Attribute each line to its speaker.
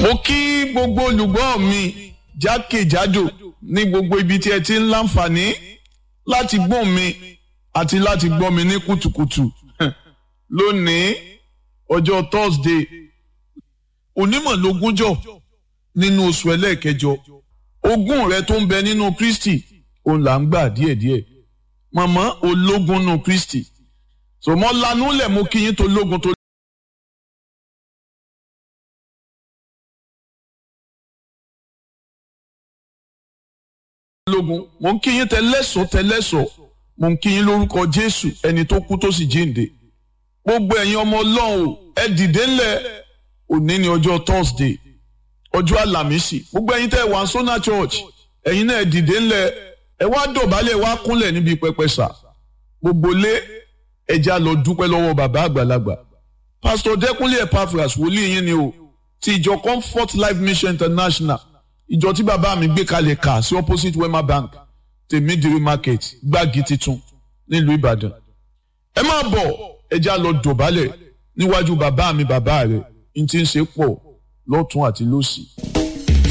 Speaker 1: mo kí gbogbo olùgbọ́ mi jákèjádò ní gbogbo ibi tí ẹ ti ń láǹfààní láti gbọ́ mi àti láti gbọ́ mi ní kùtùkùtù lónìí ọjọ́ Thursday onímọ̀lógúnjọ́ nínú oṣù ẹlẹ́ẹ̀kẹjọ ogún rẹ tó ń bẹ nínú Kristi òun là ń gbà díẹ̀díẹ̀ màmá ológun nù Kristi sọmọ lanú lẹ̀ mo kí yín tó lógun tó. lógun mo ń kí yín tẹlẹ́sọ̀ tẹlẹ́sọ̀ mo ń kí yín lórúkọ Jésù ẹni tó kú tó sì jíǹde gbogbo ẹ̀yin ọmọ Ọlọ́run ẹ dìde ńlẹ̀ òní ni ọjọ́ Thursday ọjọ́ àlàmísì gbogbo ẹ̀yin tẹ́ wà sọ́nà church ẹ̀yin náà ẹ dìde ńlẹ̀ ẹ wá dọ̀bálẹ̀ wá kúnlẹ̀ níbi pẹpẹ sà gbogbo lé ẹja lọ dúpẹ́ lọ́wọ́ bàbá àgbàlagbà Pastor Dẹ́kunlé Epaphras wòlíì yín ni o ti ìjọ Comfort Life Mission International ìjọ tí bàbá mi gbé kalẹ̀ kà sí opposite Wema Bank tèmídìrí market gbági titun nílùú Ìbàdàn ẹ máa bọ̀ ẹja lọ dọ̀bálẹ̀ níwájú bàbá mi bàbá rẹ̀ n ti ń ṣe pọ̀ lọ́tún àti lósì.